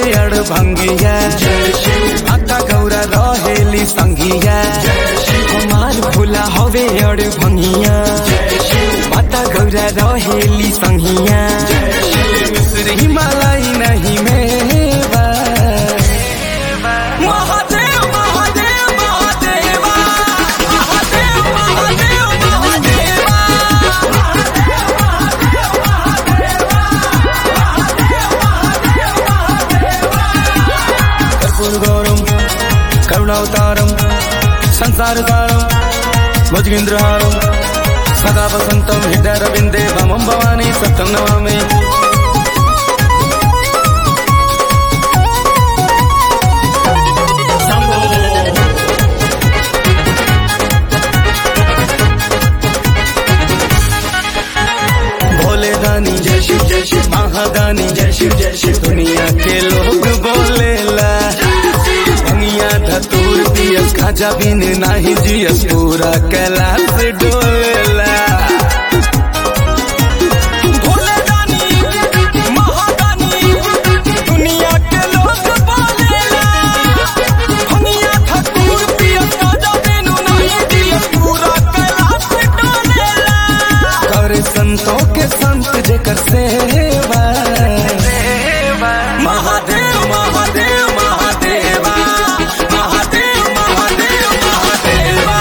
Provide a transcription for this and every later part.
अड़ भंगिया माता गौरा रहेली संगिया हमार भोला हवे अड़ भंगिया माता गौरा रहेली संगिया मिश्र हिमालय नहीं मेवा महादेव महादेव महादेवा महादेव महादेव महादेवा कर्पूरगौरम करुणावतारम संसारसारम भुजगेन्द्रहारम सदा वसन्तं हृदयरविन्दे वामं भवानी सत्यं नमामि भोले दानी जय शिव जय शिव महादानी जय शिव जय शिव दुनिया के लोग बोलेला दुनिया धतूर पियस खाजा बिन नाही जियस पूरा कैलाश डोलेला भोले दानी, महादानी, दुनिया के लोग बोलेला। दुनिया धतूर पियस खाजा बिन नाही जियस पूरा कैलाश डोलेला। कर संतों के संत जेकर सेवा महादेव महादेव महादेवा महादेव महादेव महादेवा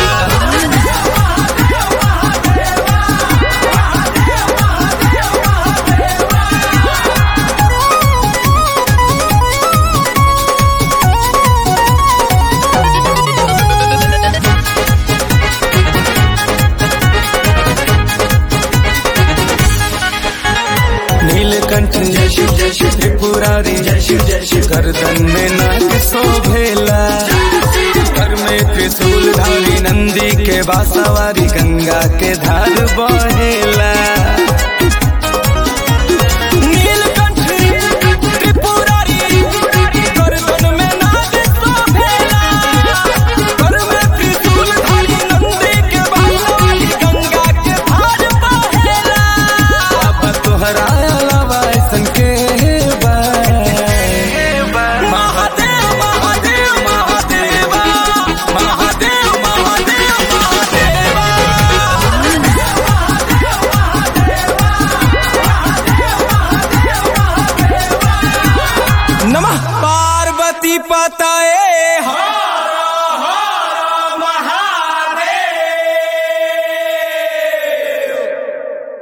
नीलकंठ जय शिव जय शिव त्रिपुरारी जय शिव जय शिव गर्दन में नाग शोभेला कर में त्रिशूल धारी नंदी के बासावारी गंगा के धार बहेला